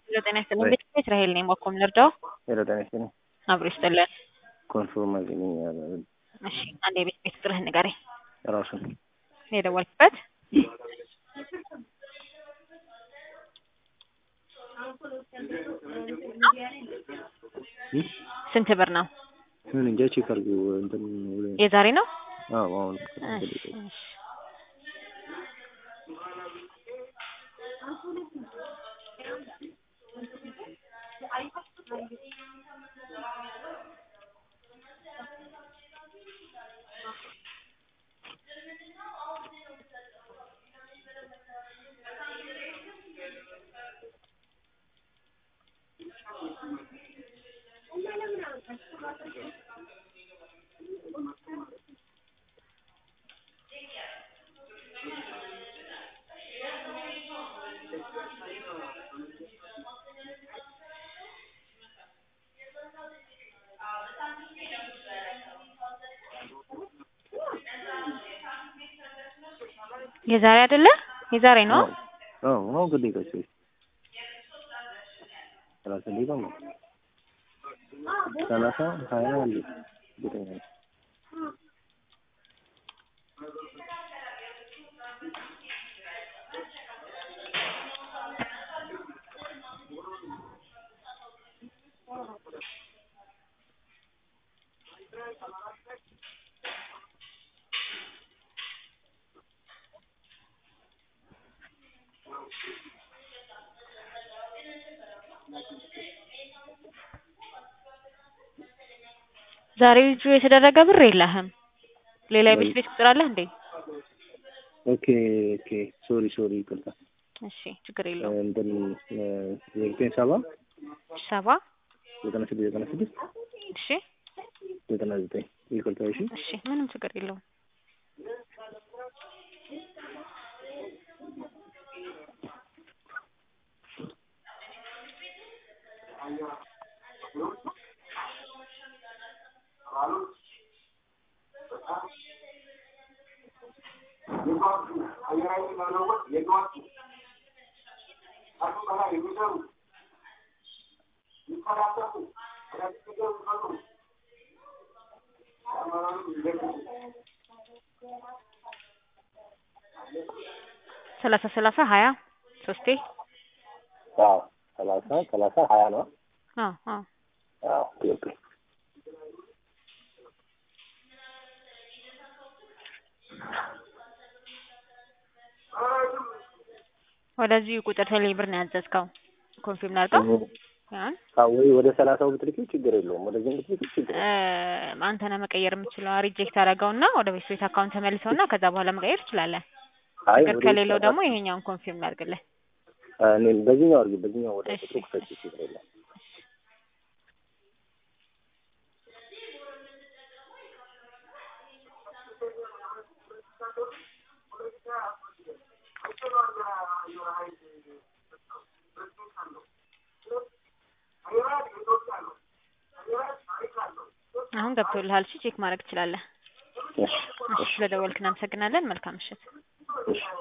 ጤና ይስጥልኝ። ቤት እስራኤል ነኝ። ባኮም ልርዳው? ሄሎ ጤና ይስጥልኝ። አብሮ ይስጥልን። ኮንፎርም አገኘኛል እሺ፣ አንድ የቤት ቤት ቁጥርህን ንገረኝ። ራሱን የደወልክበት ስንት ብር ነው? ምን እንጃ ቼክ አድርጊው እንትን የዛሬ ነው? አዎ አሁን እሺ፣ እሺ። የዛሬ አይደለ? የዛሬ ነው። አዎ ነው ግዴታ እሺ ሰላሳ ደቂቃ ነው ሰላሳ ሀያ አንድ እርግጠኛ ነኝ። ዛሬ ልጁ የተደረገ ብር የለህም። ሌላ የቤት ቤት ቁጥር አለህ እንዴ? ኦኬ ኦኬ ሶሪ ሶሪ ይቅርታ እሺ፣ ችግር የለውም። እንትን ዘጠኝ ሰባ ሰባ ዘጠና ስድስት ዘጠና ስድስት እሺ፣ ዘጠና ዘጠኝ ይቅርታ እሺ እሺ፣ ምንም ችግር የለውም። ሰላሳ ሰላሳ ሀያ ሶስቴ አዎ ሰላሳ ሰላሳ ሀያ ነው አዎ አዎ አዎ ኦኬ ወደዚህ ቁጥር ቴሌ ብር ነው ያዘዝከው። ኮንፊርም ላድርገው ያን አዎ ወይ ወደ ሰላሳው ብትልኪው ችግር የለውም ወደዚህ ብትልኪው ችግር እ አንተ ነህ መቀየር የምትችለው። ሪጀክት አደረገውና ወደ ቤት ቤት አካውንት ተመልሰውና ከዛ በኋላ መቀየር ትችላለህ። አይ ችግር ወደ ከሌለው ደግሞ ይሄኛውን ኮንፊርም ላድርግልህ። እኔ በዚህኛው አድርጊ በዚህኛው ወደ እሺ፣ ቁጥሩ ክፈች ችግር የለም አሁን ገብቶልሃል። እሺ ቼክ ማድረግ ትችላለህ። እሺ እሺ ስለደወልክ እናመሰግናለን። መልካም ምሽት። እሺ